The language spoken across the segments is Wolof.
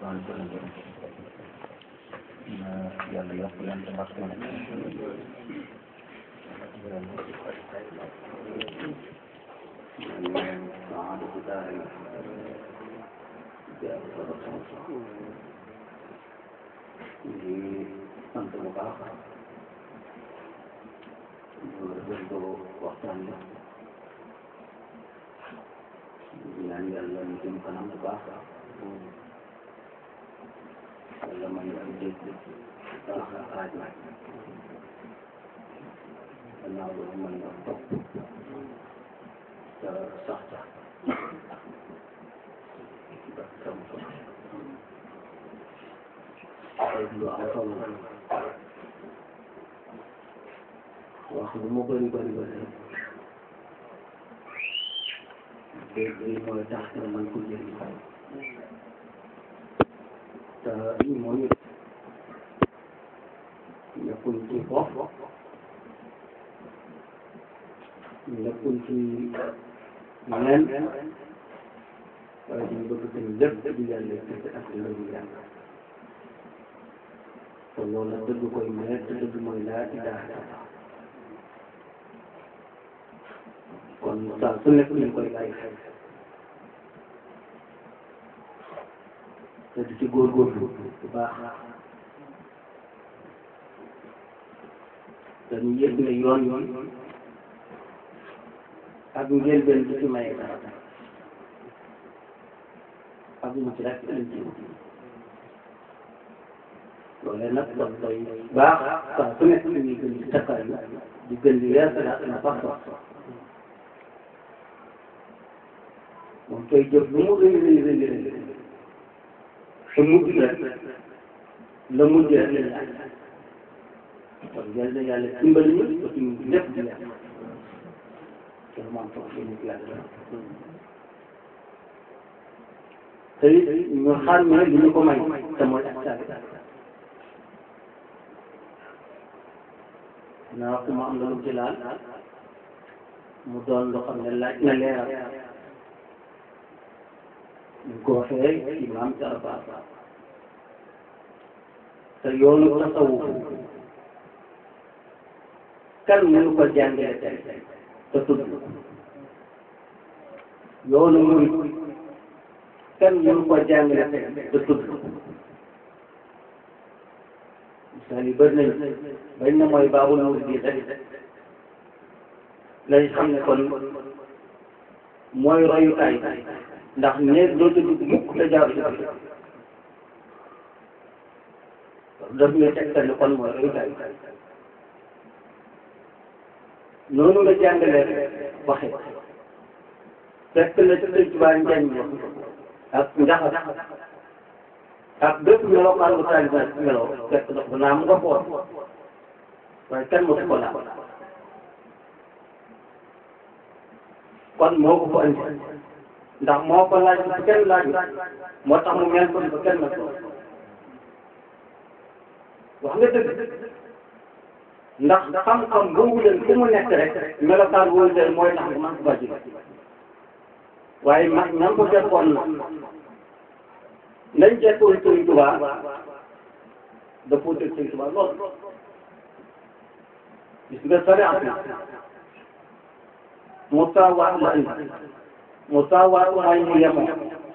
waxtaan bi gën a gën na yàlla yokk leen te barke سعادة دارنا di sant bu baax ñu dëgg waxtaan bi di ñaan yàlla ñu jëm kanam bu baax yàlla may ñu am dégg baax na xaaj na gannaaw loolu mën nga topp te sax ca ba sam ko ay lu am solo wax lu mu bëri bëri bëri dégg li mooy tax nga mën ko jëriñ te ñu moo ñu nekkul ci foofu nekkul ci leneen waaye dañu bëgg tamit lépp di yàlla kese ak ngërëmu yàlla te loolu la dëgg koy maye te dëgg mooy laa ilaaha illallaah kon saa su nekk ñu koy bàyyi xel te di ci góorgóorlu bu baax dañu yëg ne yoon yoon ak njëlbeen bi ci maye dara ak mu ci rek lañ ci loolee nag daf koy baax saa su nekk ñuy gën di takkal di gën di weer na sax sax moom koy jëf lu mu rëy rëy rëy rëy te mujj rek la mujj rek lañ laaj kon yal na yàlla dimbali ñu ba suñu lépp di yàlla te man toog li mu yàlla te it ñu xam ne li ñu ko may te mooy ak sabi naa ku ma am na lu ci laal mu doon loo xam ne laaj na leeral ñu ko waxee imaam ci arbaat te yoonu tasawuf kan mënu ko jàngale tey te tudd yoonu murid kan mënu ko jàngale tey te tudd misaal yi bëri nañu bañ na mooy baabul murid rek lay xam ne kon mooy royukaay ndax néeg dootu dugg mukk te jaaru ci daf ñuy tegtal ne kon mooy royukaay noonu nga jàngalee waxe fekk na ci sëñ Tuubaa njañ wax ak njaxas ak bépp melokaan bu taalibe meloo fekk na ko naa mu nga xool waaye kenn mosu ko laal kon moo ko fa andi ndax moo ko laaj ba kenn laajut moo tax mu mel ko ba kenn na ko wax nga dëgg ndax xam-xam boobu leen fu mu nekk rek melokaan wóolu leen mooy tax nga man ko bàjji waaye mag ñan ko fekkoon na nañ fekkoon Sëñ Tuubaa dafoo teg Sëñ Tuubaa lool gis nga sare am musaawaat la indi musaawaat mooy mu yemoo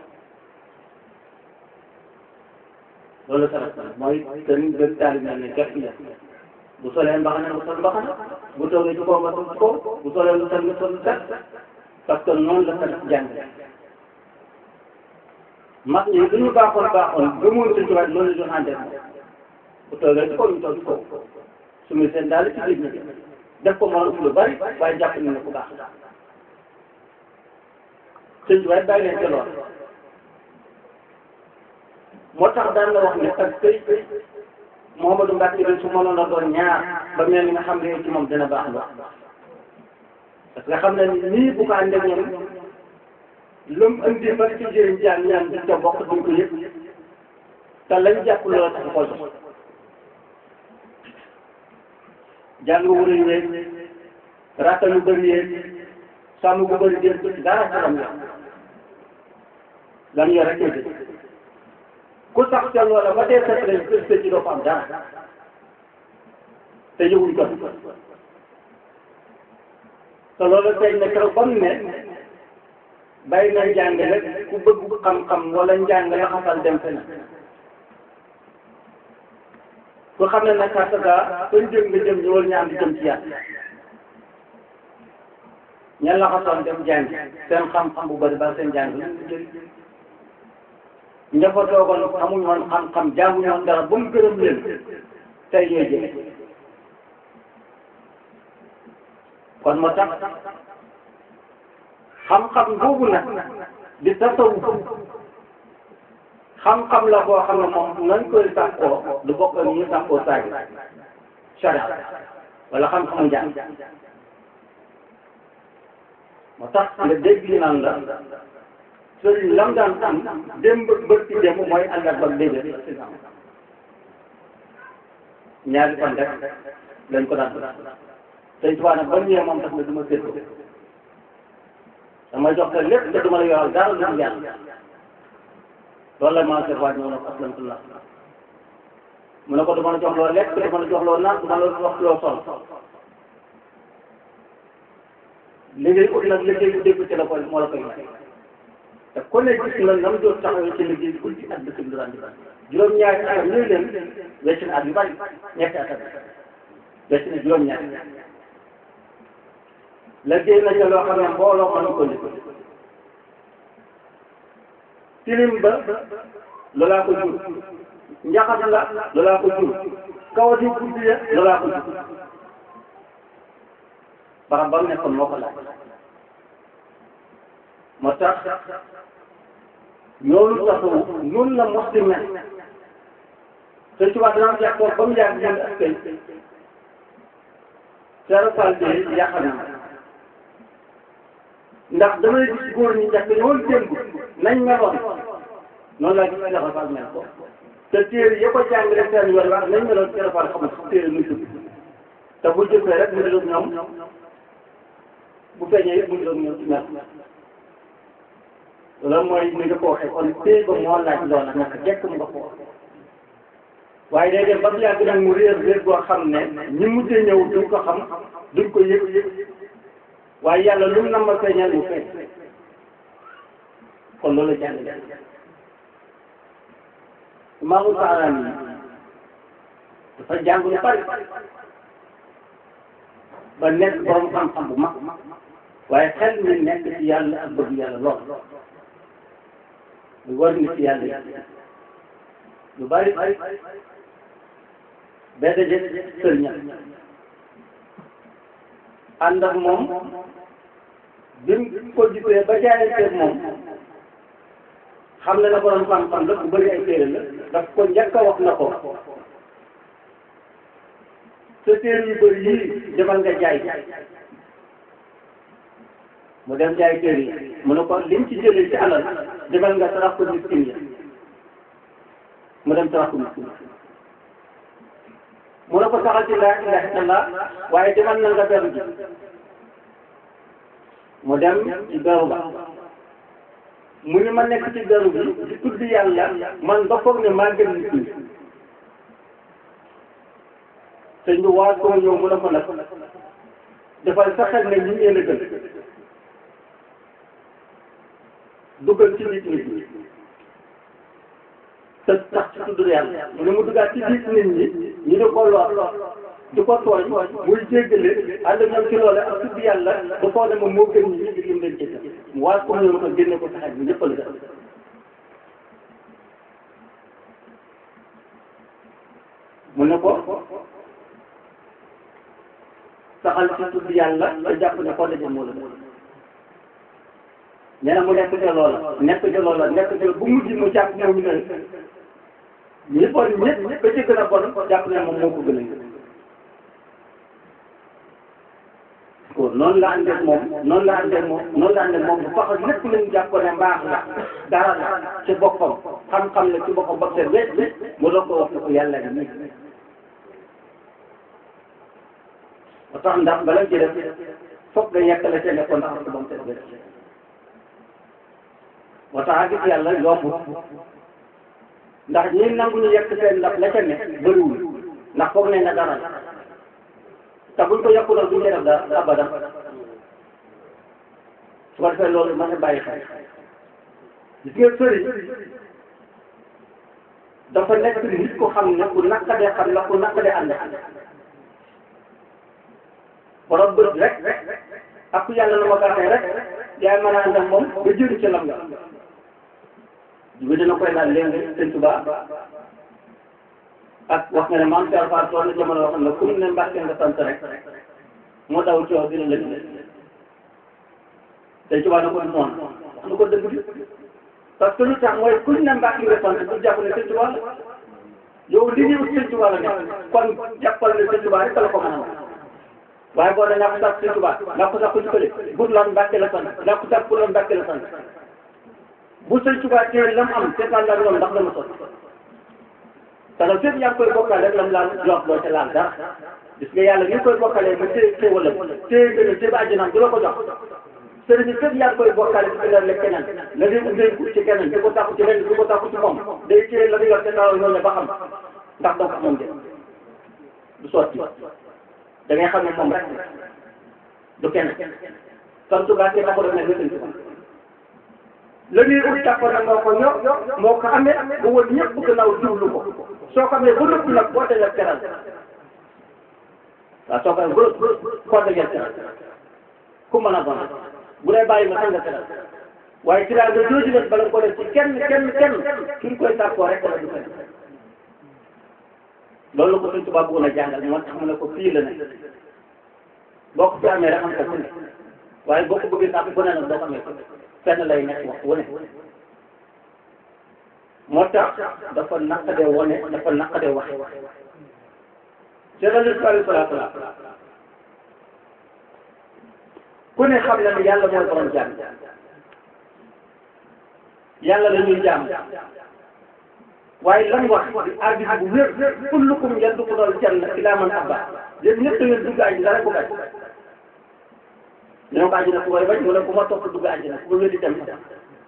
loolu sare mooy sëriñ gën taalibe ne képp ya bu solee mbaxana nga sol mbaxana bu toogee ci kaw nga sol ci kaw bu solee lu set nga sol lu set parce que noonu la sant jàng mag ñi lu ñu baaxoon baaxoon gëmoon Sëñ Tuubaa loolu la doon àndee bu toogee ci kaw ñu toog ci kaw su muy seen daal ci géej gi def ko moom lu bari waaye jàpp nañ ne ku baax Sëñ Tuubaa bàyyi leen ca lool moo tax daan la wax ne ak tey Mouhamadou Mbacke bi su mënoon a doon ñaar ba mel ni nga xam ne ci moom dina baax la parce que xam ne nii bu ko àndee ñoom lu mu indi ba ci jëriñ jaan ñaan di ca bokk duñ ko yëpp te lañ jàpp loola tax ko jox jàng wër yi yeeg rata yu bëri yeeg sàmm bu bëri yeeg dara ci lam la lan yor rek ku sax ca loola ba dee set lañ gëstu ci doo ko am dara te yëguñ ko te loolu tey ne keroog ba mu ne bàyyi na njàngale ku bëgg xam-xam wala njàngale xasal dem fenn ku xam ne nag parce que fañ jëm nga jëm ñu war ñaan di jëm ci yàlla ñan la xasoon dem jàng seen xam-xam bu bëri ba seen jàng ña fa toogoon amuñu woon xam-xam jànguñu woon dara ba mu gërëm leen tey ñooy jëlee kon moo tax xam-xam boobu nag di tasawuf xam-xam la boo xam ne moom nañ koy sàkkoo du bokk ni ñu sàkkoo saagi sharia wala xam-xamu njàng moo tax nga dégg ñu naan la sëriñ lam daan am démb bët ci démb mooy àndat ba déedéet ñaari fan rek lañ ko daan sëñ Tuubaa nag ba ñëwee moom tax na du ma séddoo dama jox ko lépp te du ma la yoral dara lu dul yàlla loolu la maa seet waaj ñëw na ko aslamtullah mu ne ko du ma la jox loo lekk du ma la jox loo naan du ma la wax loo sol liggéey ut nag liggéey bu dégg ci la koy moo la koy may te ku ne gis na nam doon taxawee ci liggéey bi guddi at dëkk bi daan di bari juróom-ñaari atam ñuy leen wecc na at yu bari ñetti atam wecc na juróom-ñaari liggéey na ca loo xam ne mbooloo mënu ko liggéey tilim ba loolaa ko jur njaxas la loolaa ko jur kawati guddi ya loolaa ko jur barab ba mu nekkoon moo ko laaj moo tax loolu taxawu noonu la mos di mel te ci wax dana fekk ba mu yàgg ñun askay Seydou Fall de yàq na ndax damay gis góor ñi njëkk ñoom démb nañ meloon noonu laa gis Seydou Fall mel ko te téere ya ko jàngale seen yoon wax nañ meloon Seydou Fall xamul sax téere muy tudd te bu jëfee rek mu ne ñoom bu feeñee yëpp mu ngi doon ñëw ci mel loolu mooy ni nga ko waxee kon téy ba moo laaj loola naka jekk mu nga ko waaye day dem ba mu yàgg nag mu réer réer boo xam ne ñi mujjee ñëw duñ ko xam duñ ko yëg waaye yàlla lu mu nama feeñal mu feeñ kon loolu la jàng Imaamu Saaraan yi dafa jàng lu bari ba nekk borom xam-xam bu mag waaye xel mi nekk ci yàlla ak bëgg yàlla lool lu war ni ci yàlla yi lu bari benn jë sëriñam ànd ak moom bi mu ko gisee ba jaayante moom xam na ne borom xam-xam la bu bëri ay téere la daf ko njëkk a wax na ko sa téere yu bëri yii demal nga jaay mu dem jaay téere yi mu ne ko lim ci jëlee ci alal demal nga sarax ko miskin yi mu dem sarax ko miskin mu ne ko saxal ci laa ilaha illallah waaye demal na nga beru ji mu dem ci beru ba mu ni ma nekk ci beru bi di tudd yàlla man ba foog ne maa gën nit ñi sëñ bi waa ko ñëw mu ne ko nag dafay saxal ne ñu ngeen a gën duggal ci nit nit ñi te tax ci tudd yàlla mu ne mu duggaat ci biir nit ñi ñu di ko lor di ko tooñ muy jéggale ànd ak ñoom ci loole ak tudd yàlla da koo ne moom moo gën ñi ngir lim leen jéggal mu waa ko ñëw ko génne ko saxaat bi ñëpp la def mu ne ko saxal ci tudd yàlla te jàpp ne koo daje moo la nee na mu nekk ca loola nekk ca loola nekk ca bu mujj mu jàpp moom ñu ne ñi bon ñëpp ba ci gën a bon jàpp ne moom moo ko gën a ko noonu la àndee moom noonu la àndee moom noonu la àndee moom bu fax lépp lañu jàpp ne mbaax la dara la ci boppam xam-xam la ci boppam ba seen wet mu doog ko wax ne ko yàlla gi nii ba tax ndax bala ci def foog nga yekk la ca nekkoon ndax ko ba mu seen wet moo tax a gis yàlla yombut ndax ñi nangu ñu yekk seen ndax la ca ne bëriwul ndax foog nañ ne dara te buñ ko yokkuloon duñ def dara abadan su ko defee loolu mën a bàyyi xel gis nga sëriñ dafa nekk nit ko xam ne ku naqadee xam la ku naqadee ànd borom bët rek ak ku yàlla na ma baaxee rek yaay mën a ànd ak moom ba jëriñ ci lam nga bi dina koy laaj léegi sëñ Tuba ak wax nga ne maam Cheikh Fall tool na jamono yoo xam ne ku mu ne Mbàkke nga sant rek moo daw coow dina lëg sëñ Tuba na ko du noonu wax na ko dëgg bi parce que lu tax mooy ku ñu ne Mbàkke nga sant du jàpp ne sëñ Tuba la yow li ñuy ut sëñ Tuba la nekk kon jàppal ne sëñ Tuba rek la ko mën a waaye boo nee naa ko sax sëñ Tuba naa ko sax ku ñu ko def bur lan Mbàkke la sant naa ko sax pour lan Mbàkke la sant bu sëñ Tuba teel lam am seetaan la loolu ndax dama sotti parce que fépp yaa ngi koy bokkale rek lam laal jox loo ca laal dara gis nga yàlla ni nga koy bokkalee ba téye xéwalam téye gën a téye ba àjjanaam du la ko jox sëriñ bi fépp yaa ngi koy bokkale ci biir lekk keneen la ngay ngay ut ci keneen di ko tàkku ci lenn di ko tàkku ci moom day téye la nga yor te naaw ñoo ne ba xam ndax doo ko amoon de du sotti da ngay xam ne moom rek du kenn kon Tuba ke taxul ne nga sëñ Tuba la ñuy ut jàppoon nag moo ko ñor moo ko amee ba wër ñëpp gannaaw jublu ko soo ko amee ba nëpp nag boo dajal teral waaw soo ko amee ba koo dajal teral ku mën a doon bu lay bàyyi ma sax nga teral waaye ci daal nga jooju nag bala nga ko def ci kenn kenn kenn ki nga koy tàkkoo rek la du kenn loolu la ko Sëñ Tuubaa bëggoon a jàngal moo tax mu ne ko fii la ne boo ko fi amee rek am ko fu ne waaye boo ko bëggee sax bu ne nag doo ko amee fenn lay nekk wax wane moo tax dafa naqadee wane dafa naqadee waxe Seydou Aliou Salaatu la ku ne xam na ne yàlla mooy borom jaam yàlla la ñuy jaam waaye lan wax di arbitre bu wér kullukum yadxulul janna illaa man abaa yéen ñëpp da ngeen dugg àjjana rek bu bañ ñu ne ko àjjana ku koy bañ mu ne ku ma topp dugg àjjana ku ma wéddi dem sax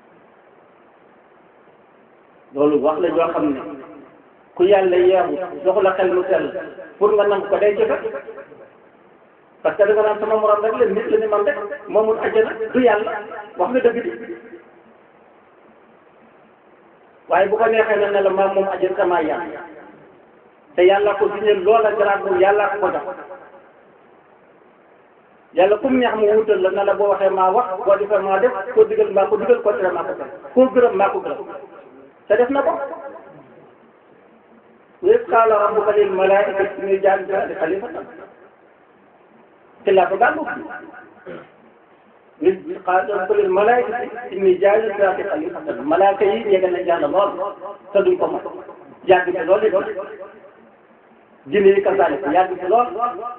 loolu wax la joo xam ne ku yàlla yeexu joxu la xel mu sell pour nga nangu ko day jëfe parce que da nga naan sama morom rek la nit la ni man rek moomul àjjana du yàlla wax nga dëgg di waaye bu ko neexee na ne la maam moom àjjana sama yàlla te yàlla ko diñeel loola garaat moom yàlla ko ko jox yàlla comme neex mu wutal la na la boo waxee maa wax boo defee maa def koo digal maa ko digal koo tere maa ko tere koo gërëm maa ko gërëm te def na ko wa iz qaala rabbuka lil malaa'ikati inni jaa'ilun fil ardi xalifatan xilaafa baa bokk wa iz qaala rabbuka lil malaa'ikati inni jaa'ilun fil ardi xalifatan malaaka yi yegg nañ yàlla lool te duñ ko mën yàgg ci lool di doon jinne yi kasaalik yàgg ci lool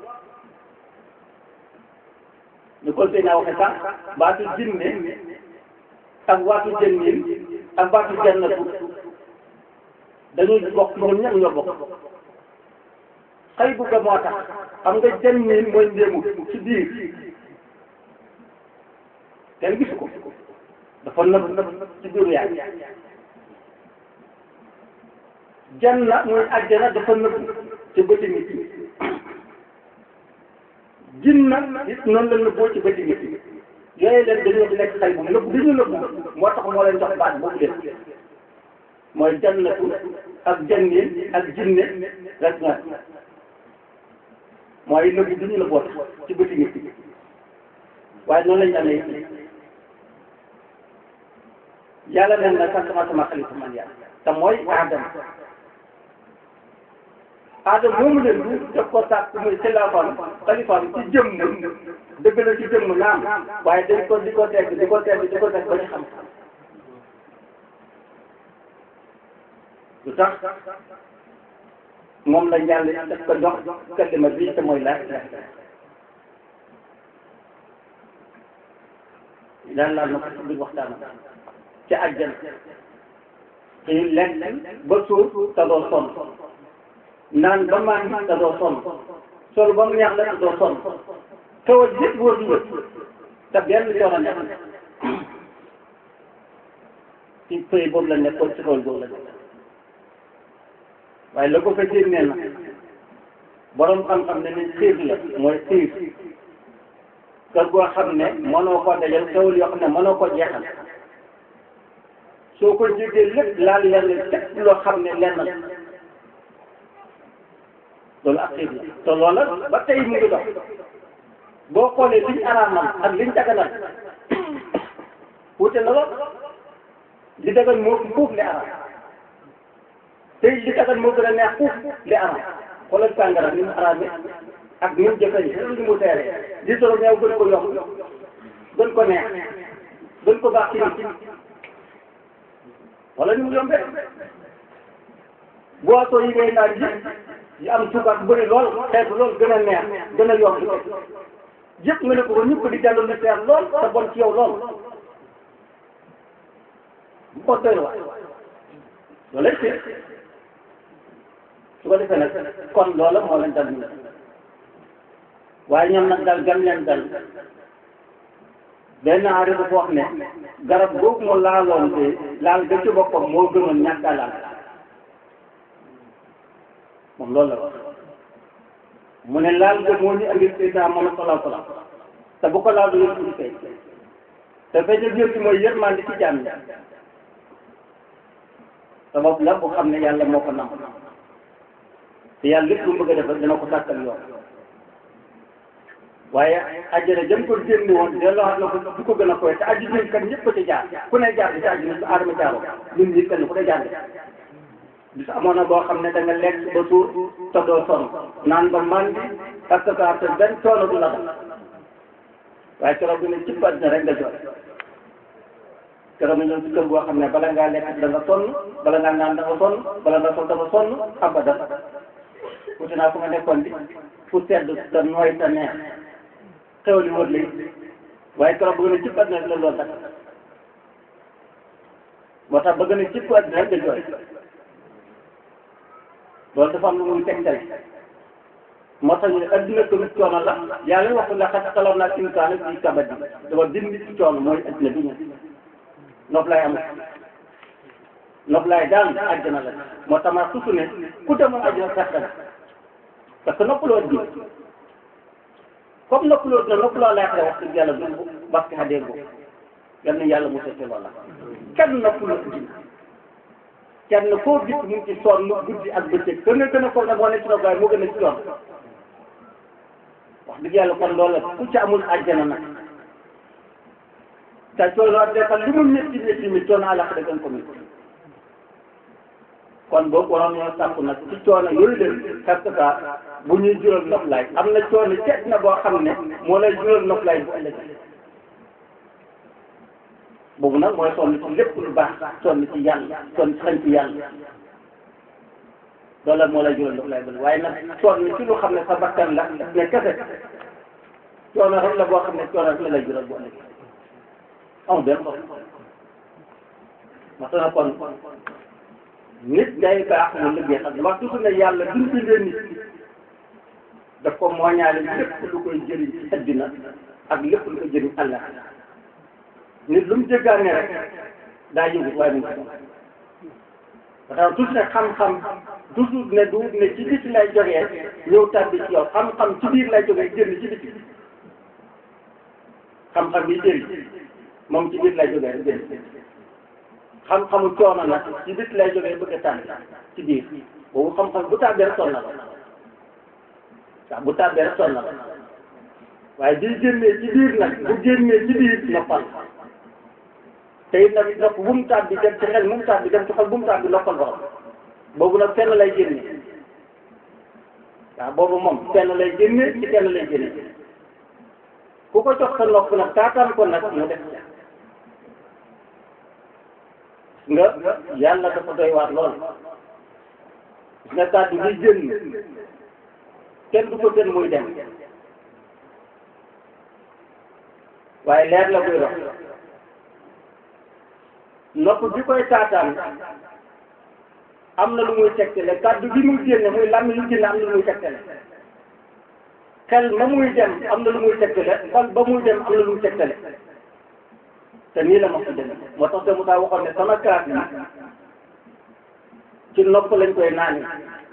ñu ko sëy naa waxe sax baatu jinne ak baatu jënnin ak baatu jannatu dañuy bokk ñoom ñëpp ñoo bokk xëy bu ga moo tax xam nga jënnin mooy ndéemu ci biir kenn gisu ko dafa nëb nëb ci biiru yaay janna mooy àjjana dafa nëb ci bëti nit jinna it noonu la nëbboo ci bëti nit yooyu leen dañoo di nekk xay bu nëbb bi ñu nëbb moo tax moo leen jox baat boobu leen mooy jannatu ak jannin ak jinne rek ñaar mooy nëbb bi ñu nëbboo tax ci bëti nit waaye noonu lañu amee yàlla nen na sax sama sama xalifa man yàlla te mooy aadama aadama moomu leen du def ko sàkk muy xilaafaam xalifaam ci jëmm dëgg la ci jëmm naam waaye dañ ko di ko teg di ko teg di ko teg ba ñu xam lu tax moom la yàlla daf ko jox kalima bii te mooy laa ilaaha daan laal na ko ci biir waxtaan ci àjjana te lekk ba suur te doo sonn naan ba maan te doo sonn sol ba mu neex la te doo sonn kaw a yëpp wër nga te benn coono nekk ci pëy boobu la nekkoon ci kaw boobu la nekk waaye la ko fa génnee na borom xam-xam ne ni xiif la mooy xiif kër goo xam ne mënoo ko dajal xewul yoo xam ne mënoo ko jeexal soo ko jógee lépp laal lenn lépp loo xam ne lenn la loolu ak xiif la te loola ba tey mu ngi dox boo xoolee liñ araamal ak liñ daganal wute na lool li dagan moo fuuf li araam tey li dagan moo gën a neex fuuf li araam xoolal sàngara ni mu araame ak ni mu jëfee ni mu teeree di solo ñëw gën ko yomb gën ko neex gën ko baax ci nit wala ni mu yombee boisson yi ngay naan yëpp yi am suukar bëri lool xeetu lool gën a neex gën a yomb yëpp nga ne ko ba ñëpp di jàll lu seer lool te bon ci yow lool bu ko doy waay loolu lay seet su ko defee nag kon loola moo leen dal ñu waaye ñoom nag dal gam leen dal benn aari dafa wax ne garab boobu mu laaloon te laal ga ci boppam moo gënoon ñàkk a laal moom loolu la wax mu ne laal ga moo ñu andil Seydina Muhammad sallallahu alayhi wa sallam te bu ko laal du yëpp ci kay te feeñal yëpp mooy yërmande ci jàmm sabab la bu xam ne yàlla moo ko nam te yàlla lépp lu mu bëgg a def dina ko sàkkal yoon waaye àjjana jëm ko génn woon delloo xam na ko du ko gën a koy te àjjana kat ñëpp ko ci jaar ku ne jaar bi ci àjjana su aadama jaaroo ñun ñi kenn ku ne jaar bis amoon na boo xam ne da nga lekk ba suur te doo sonn naan ba mandi parce que te benn coono du la dal waaye keroog bi ne cib àddina rek nga jooy keroog nga ñëw ci kër boo xam ne bala ngaa lekk da nga sonn bala ngaa naan da nga sonn bala nga sol dafa sonn abadan wuti naa fu nga nekkoon di fu sedd te nooy te neex xew li wër léegi waaye keroog bëgg na cib àddina rek la loolu dakk moo tax bëgg na cib àddina rek nga jooy loolu dafa am lu muy tegtale moo tax ñu ne adduna ko nit coono la yàlla waxu la xat xalaat naa insaana fi kabadi dafa bind nit ci coono mooy adduna bi ñu nopp laay am nopp laay daal àjjana la moo tax ma susu ne ku demoon àjjana sax dana parce que noppaloo adduna comme noppaloo adduna noppaloo lay xare wax dëgg yàlla du parce que xadee boobu yal na yàlla mu seete loola kenn noppaloo adduna kenn koo gis mu ngi ci sonn guddi ak bëccëg te nga gën a foog nag moo ne ci nopp waaye moo gën a ci sonn wax dëgg yàlla kon loolu ku ci amul àjjana nag te coono ak defal li mu métti métti mi coono àllax da gën ko métti kon boobu waroon ñoo sàkku nag ci coono yooyu leen parce que bu ñuy jural noflaay am na coono ceeb na boo xam ne moo lay jural noflaay bu ëllëgee boobu nag mooy sonn ci lépp lu baax sonn ci yàlla sonn ci xañ ci yàlla loolu la moo lay jural noflaay bu waaye nag sonn ci lu xam ne sa bakkan la ne kese coono rek la boo xam ne coono rek la lay jural bu ëllëgee amul benn bopp ma tax kon nit day baax mu liggéey xam wax toujours ne yàlla duñ bindee nit daf ko mooñaale lépp lu koy jëriñ ci addina ak lépp lu koy jëriñ àlla nit lu mu jéggaane rek daa yëngu waaye mu ngi ba tax toujours ne xam-xam toujours ne du ne ci biti lay jógee ñëw tàbbi ci yow xam-xam ci biir lay jógee génn ci biti xam-xam bi jëriñ moom ci biir lay jógee rek génn xam-xamu coono nag ci bit lay jógee bëgg a tànn ci biir boobu xam-xam bu tàbbee rek sonn na la waaw bu tàbbee rek sonn na la waaye di génnee ci biir nag bu génnee ci biir noppal te it nag nopp bu mu tàbbi dem ci xel bu mu tàbbi dem ci xol bu mu tàbbi noppal borom boobu nag fenn lay génne waaw boobu moom fenn lay génne ci fenn lay génne ku ko jox sa nopp nag taataan ko nag mu def nga yàlla dafa doy waar lool nga kàddu gi génn kenn du ko gën muy dem waaye leer la koy dox nopp bi koy taataan am na lu muy tegtale kàddu gi muy génne muy làmmi lu génne am na lu muy tegtale xel ma muy dem am na lu muy tegtale xol ba muy dem am na lu muy tegtale te nii la ma ko demee moo tax te mu taa waxoon ne sama kaas yi ci nopp lañ koy naani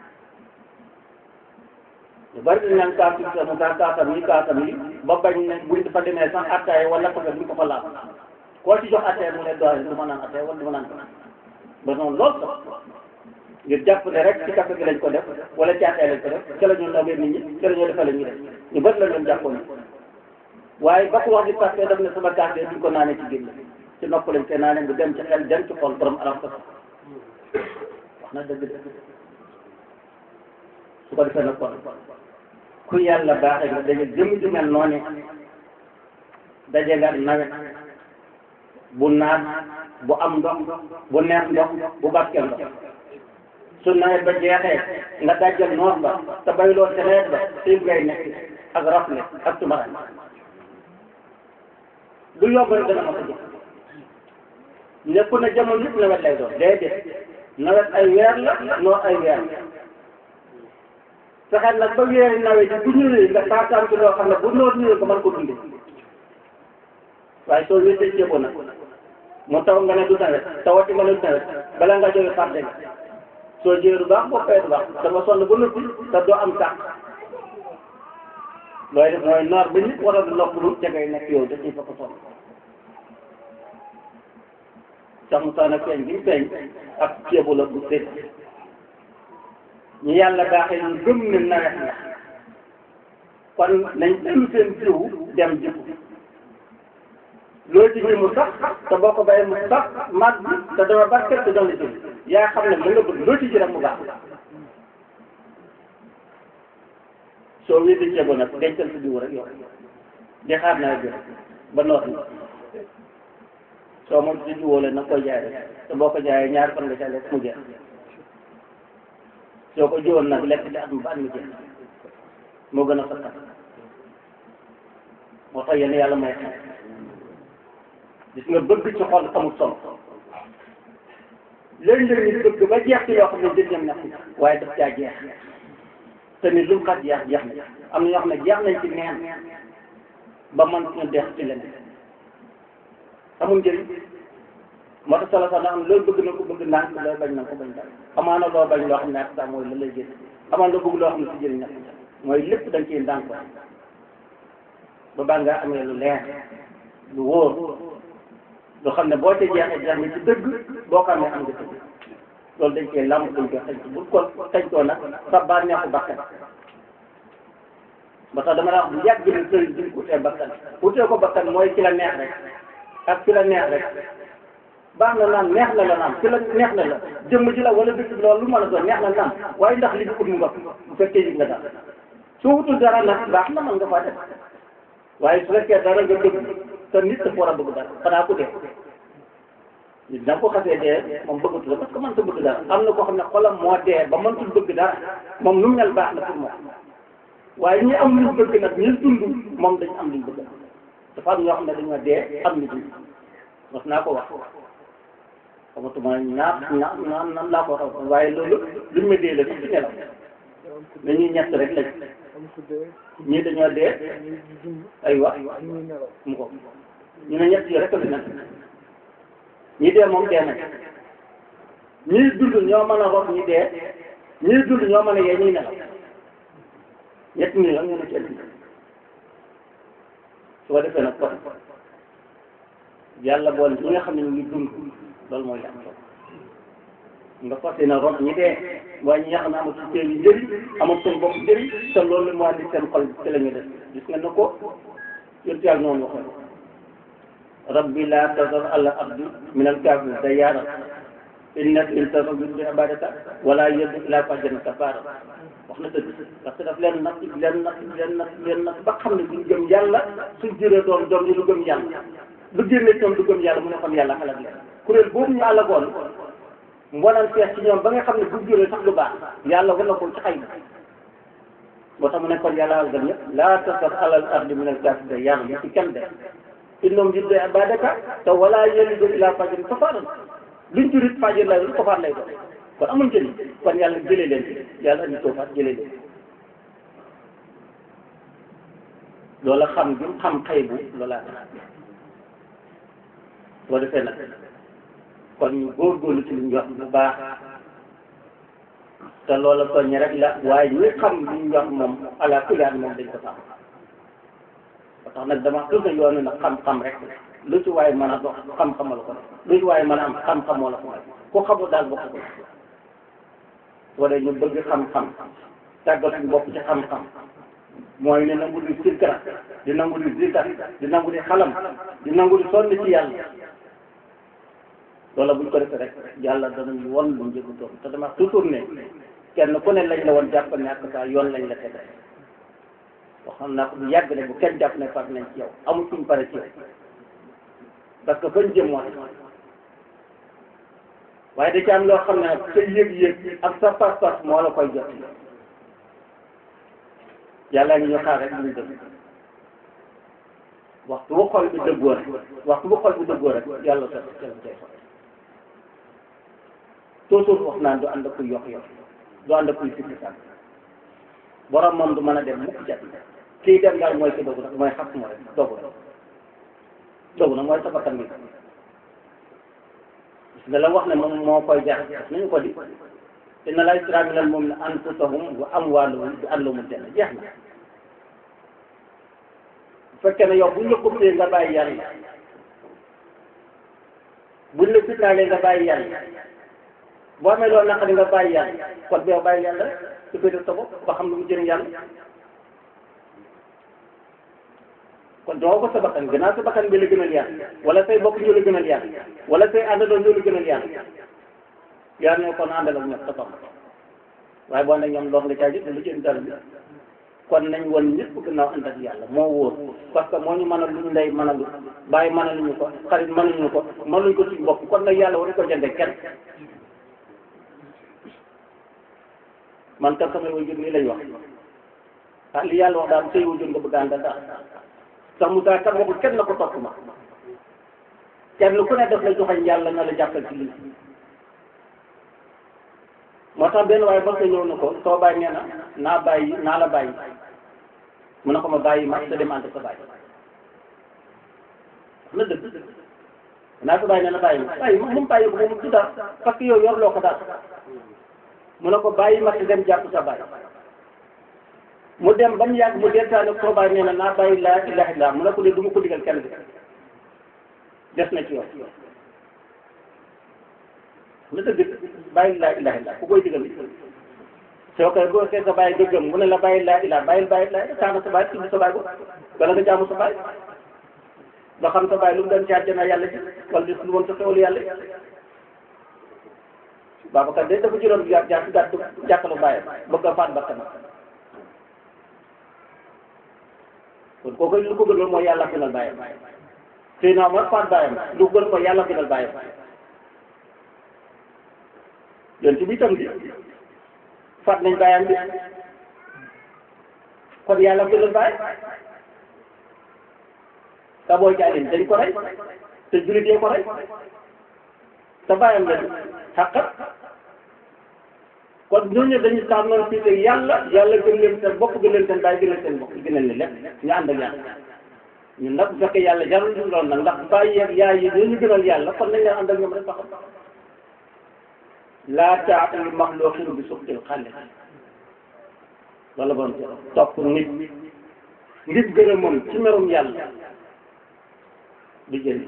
bari dañ naan kaatu sa mu taa kaatam yi kaatam yi ba bañ ne buñ dafa demee sax attaay wala ko duñ ko fa laal koo ci jox attaay mu ne doole du ma naan attaay wala du ma naan ko ba noonu lool sax ngir jàpp ne rek ci café gi lañ ko def wala ci attaay lañ ko def ca la ñu nobee nit ñi ca la ñoo defee la ñuy def ñu bëri la leen jàppoon waaye ba ko wax di café daf ne sama café duñ ko naanee ci génn ci nopp lañ koy naanee bu dem ci xel dem ci xol borom aram ko wax na dëgg dëgg su ko defee nag kon ku yàlla baaxee nga daje jëm ju mel noonu daje nga nawet bu naat bu am ndox bu neex ndox bu barkeel ndox su nawet ba jeexee nga dajjal noor ba te bayloo te nawet ba xiif ngay nekk ak rafle ak tumaraan du yomb rek dana ma ko jox lépp na jamono yëpp nawet lay doon déedéet nawet ay weer la noor ay weer fexeel nag ba weeri nawet yi bu ñëwee nga taataan ci loo xam ne bu noor ñëwee nga mën ko dundee waaye soo wéetee ceebo nag mu taw nga ne du nawet tawati nga ne du nawet bala nga jóge fàtte nga soo jëlee du baax boo fayee du baax dama sonn ba noppi te doo am tàq looy def mooy noor ba nit war a noppalu ca ngay nekk yow dañuy fa ko sonn sax mu tax nag feeñ gi feeñ ak ceebo la bu sédd ñu yàlla baaxee ñu gëm ne nawet la kon nañ dem seen jiw dem jiw loolu ci biir mu sax te boo ko bayee mu sax màgg te dama barkeel te doon la jëm yaa xam ne mu nga bëgg loolu ci ji rek mu baax soo wéy di ceebo nag dencal sa jiw rek yow di xaar nawet bi ba noor ni soo moom si jiwoo leen nag koy jaay rek te boo ko jaayee ñaar fan nga ca lekk mu jeex soo ko jiwoon nag lekk di at mu ba at mu jeex moo gën a sakkat moo tax yéen yàlla may xam gis nga bëgg ci xol amul solo léeg-léeg ñu bëgg ba jeex ci yoo xam ne jëriñam nekk waaye daf caa jeex te ni lu mu xat jeex jeex na am na ñoo xam ne jeex nañ ci neen ba man ñu deex ci leneen amul njëriñ moo tax solo sax na am loolu bëgg na ko bëgg ndànk looy bañ na ko bañ daal amaana loo bañ loo xam ne ak sax mooy la lay jëriñ amaana loo bëgg loo xam ne si jëriñ nekk mooy lépp dañ ciy ndànk ba baa ngaa amee lu leer lu wóor lu xam ne boo ca jeexee jeex nga ci dëgg boo ko amee am nga dëgg loolu dañ koy làmb dañ koy xëy bu ko xëytoo nag sa bànneexu bakkan ba tax dama la wax bu yàgg ni sëriñ bi utee bakkan utee ko bakkan mooy ci la neex rek ak ci la neex rek baax na naan neex na la naan ci la neex na la jëmm ji la wala dëkk bi loolu lu mën a doon neex na naan waaye ndax li ñu ut mu nga bu fekkee yëg nga daal soo wutul dara nag baax na mën nga faa def waaye su fekkee dara nga bëgg te nit dafa war a bëgg dara xanaa ku dee nit da ko xasee dee moom bëggatu la parce que man ta bëgg dara am na koo xam ne xolam moo dee ba mëntul bëgg dara moom lu mel baax na pour moom waaye ñi am luñ bëgg nag ñi dund moom dañ am luñ bëgg dafa am ñoo xam ne dañoo dee am lu dund wax naa ko wax xamatuma naa naa naa nan laa ko wax waaye loolu luñ ma dee la sax ci nelaw dañuy ñett rek lañ ñii dañoo dee ay wax mu ko ñu ne ñett yi rek la nekk ñi dee moom dee nañ ñii dund ñoo mën a rob ñi dee ñii dund ñoo mën a yee ñuy nelaw ñett ñi la ñu ne ci ëllëg su ko defee nag kon yàlla boole ñi nga xam ne ñu ngi dund loolu mooy am solo nga fas yéene rob ñi dee waaye ñi nga xam ne amul ci seen njëriñ amul seen bopp njëriñ te loolu moo andi seen xol ci la ñu def gis nga ne ko yëpp yàlla noonu waxoon rabbi laa tazar ala abdi min al kafir dayyaara innaka in tazar bi ibadaka wala yëddu ila fajjan kafaara wax na dëgg parce que daf leen nag leen nag leen nag leen nag ba xam ne duñ gëm yàlla suñ juree doom doom yi du gëm yàlla lu génne ñoom du gëm yàlla mu ne kon yàlla xalaat leen kuréel boobu ñu àllagoon mbonal fees ci ñoom ba nga xam ne bu juree sax lu baax yàlla war na ko ci xay bi moo tax mu ne kon yàlla al gën ñëpp laa tasar alal ardi min al kaafir yàlla mu ci kenn de innahum yuddu ibadaka te wala yalidu ila fajrin kafaaran luñ jurit fajir lay doon kafaar lay doon kon amul njëriñ kon yàlla jëlee leen yàlla andi toofaat jëlee leen loola xam bi xam xëy bu loolaa tax boo defee nag kon ñu góorgóorlu ci li ñu wax bu baax te loola soññ rek la waaye ñi xam li ñu wax moom ala kulli moom dañ ko sàmm ba tax nag dama toujours yoonu nag xam-xam rek lu ci waaye mën a dox xam-xam la ko def lu ci waaye mën a am xam-xamoo la ko def ku xamul daal bokk ko wala ñu bëgg xam-xam tàggat suñu bopp ci xam-xam mooy ne nangu di sikkar di nangu di zikar di nangu di xalam di nangu di sonn ci yàlla loola buñ ko defee rek yàlla danañ won lu njëgu doom te dama toujours ne kenn ku ne lañ la woon jàpp ne ak saa yoon lañ la tege waxoon naa ko bu yàgg ne bu kenn jàpp ne far nañ ci yow amul suñ pare ci yow parce que fañ jëm moo waaye da ci am loo xam ne nag sa yëg-yëg ak sa pas-pas moo la koy jot yàlla ngi ñu xaar rek ñu dëgg waxtu bu xol bi dëggoo rek waxtu bu xol bi dëggoo rek yàlla sa yàlla tey toujours wax naan du ànd ak kuy yokk yokk du ànd ak kuy sikki sàkk borom moom du mën a dem mukk jat kii dem daal mooy ki dogu nag mooy xas moo rek dogu na dogu na mooy sa bakkan bi nga la wax ne moom moo koy jar nañu ko di inna laa yashtarii minal mu'miniina anfusahum wa amwaalahum bi anna lahumul janna jeex na bu fekkee ne yow buñ la coupé nga bàyyi yàlla buñ la fitnaalee nga bàyyi yàlla boo amee loolu naqari nga bàyyi yàlla kon boo bàyyi yàlla su ko def sa bopp ba xam lu mu jëriñ yàlla kon doo ko sa bakkan gannaaw sa bakkan bi la gënal yàlla wala say bokk ñoo la gënal yàlla wala say àndandoo ñoo la gënal yàlla yàlla ne kon àndal ak ñoom sa bopp waaye boo ne ñoom lool nga caa jël lu jëm dara bi kon nañ won ñëpp gannaaw ànd ak yàlla moo wóor parce que moo ñu mën a luñ lay mën a lu bàyyi mën a luñu ko xarit mënuñu ko mënuñ ko suñu bopp kon nag yàlla waru ko jënde kenn man kat samay wajur nii lañ wax ah li yàlla wax daal say wajur nga bëgg a àndal daal sax mu kat waxul kenn na ko topp ma kenn ku ne def la joxañ yàlla na la jàppal ci lii moo tax benn waaye ba nga ñëw na ko soo bàyyi nee na naa bàyyi naa la bàyyi mu ne ko ma bàyyi ma te dem ànd sa bàyyi na dëgg naa ko bàyyi nee na bàyyi ma bàyyi ma moom bàyyi ko moom du dara parce que yow yor loo ko daal mu ne ko bàyyi ma te dem jàpp sa bàyyi mu dem ba mu yàgg mu deltaane soo bàyyi nee na naa bàyyi laa ilaha illa mu ne ko de du ma ko digal kenn bi des na ci yow na dëgg bàyyi laa ilaha illa ku koy digal soo koy boo see sa bàyyi dëggam mu ne la bàyyi laa ilaha bàyyil bàyyi laa taana sa bàyyi tudd sa bàyyi ko wala nga jaamu sa bàyyi ba xam sa bàyyi lu mu doon ci àjjana yàlla ji wala di lu woon sa xewlu yàlla Babacar de dafa jëloon bi jàpp jàpp gàtt jàkkalu bàyyam bëgg a faat bakkan kon kooku lu ko gënal mooy yàlla gënal bàyyam tey naa mooy faat bàyyam lu gën ko yàlla gënal bàyyam yonent bi itam bi faat nañ bàyyam bi kon yàlla gënal bàyyam ka booy jaalin dañ ko rey te jullit yee ko rey te bàyyam la xaqat kon ñooñu dañu tànnoon fii te yàlla yàlla gën leen seen bopp gën leen seen bàyyi gën leen seen bopp gënal leen lépp ñu ànd ak yàlla ñun nag bu fekkee yàlla jarul ñu lool nag ndax bàyyi ak yaay yi ñoo ñu gënal yàlla kon nañ leen ànd ak ñoom rek taxaw laa taata li maxluqin bi suxtil xaaliq wala bon topp nit ngir gërëmam ci merum yàlla di jël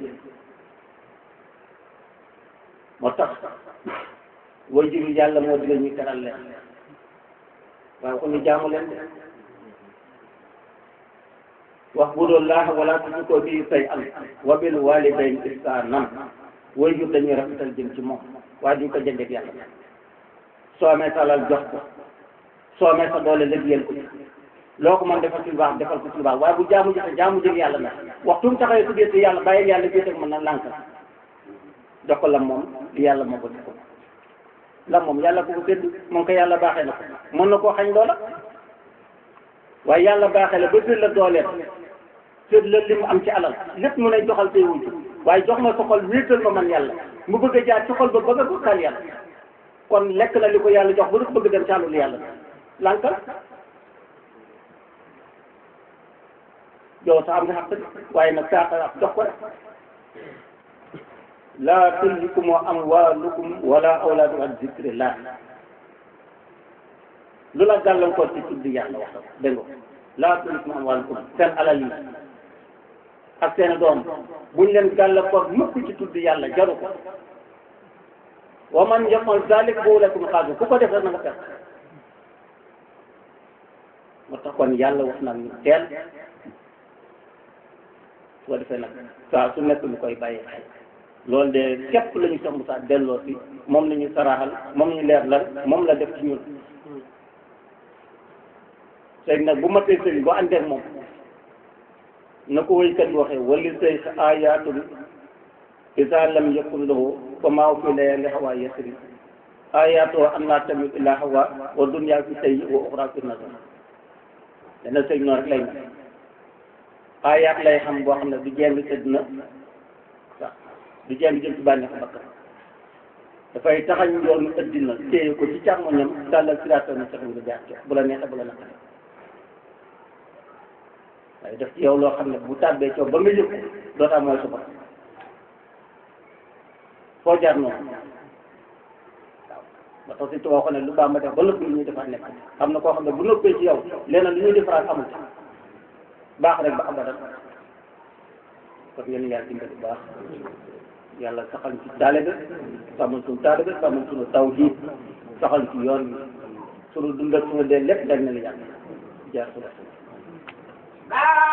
moo tax way jur yàlla moo digal ñu teral leen waaye ko ñu jaamu leen de wax bu doon laax wala tushriku bihi shay'an wa bil walidayni ihsanan way jur dañuy rafetal jëm ci moom waaye duñ ko jëndeeg yàlla soo amee sa alal jox ko soo amee sa doole liggéeyal ko loo ko mën defal ci lu baax defal ko ci lu baax waaye bu jaamu jëfe jaamu jëg yàlla na waxtu mu taxawee su dee yàlla bàyyi yàlla jiite mën na lànk jox ko la moom li yàlla moo ko jox ko la moom yàlla ko ko sédd moom ko yàlla baaxee na ko mën na koo xañ loola waaye yàlla baaxee la ba sédd la dooleem sédd la li mu am ci alal lépp mu ne joxal say wujj waaye jox ma sa xol wéetal ma man yàlla mu bëgg a jaar ci xol ba bëgg a bokkal yàlla kon lekk na li ko yàlla jox ba du ko bëgg dem ci àllul yàlla lànkal yow sax am nga xaq waaye nag saa jox ko rek laa tulhikum amwaalukum wala awlaadukum an zikrillah lu la gàllankoor ci tudd yàlla wax dégg nga laa tulhikum amwaalukum seen alal yi ak seen doom buñ leen gàllankoor mukk ci tudd yàlla jaru ko wa man yafal zalik boobu lakum xaaju ku ko def rek na nga fekk moo tax kon yàlla wax na ñu teel su ko defee nag saa su nekk ñu koy bàyyi xel loolu de képp la ñu sax Moussa delloo si moom la ñu saraaxal moom ñu leer lan moom la def ci ñun sëñ nag bu matee sëñ bu àndeek moom na ko waykat yi waxee wali say ayatul isa lam yakun lahu fa maa fi layali hawa yasri ayatoo am naa tamit ila hawa wa dunya fi tay wa uxra fi nazar dana sëñ noonu rek lay na ayat lay xam boo xam ne du jeng ci dina waaw du jeng jëm ci bànneex bakkan dafay taxañ yoonu ëddina téye ko ci càmmoñam tàllal siraatal mustaqim nga jaar ci bu la neexee bu la naqaree waaye def ci yow loo xam ne bu tàbbee coow ba nga yëg ko dootaa mooy suba foo jaar noonu waaw ba tax si tubaab ko ne lu baax ma def ba noppi lu ñuy defaat nekk xam na koo xam ne bu noppee ci yow leneen lu ñuy defaraat amul baax rek ba abadan kon yéen yàlla dimbali bu baax yàlla saxal ci taalibe sàmmal suñu taalibe sàmmal suñu tawhiid saxal ci yoon bi suñu dund ak suñu dee lépp dañ na la yàlla jaar su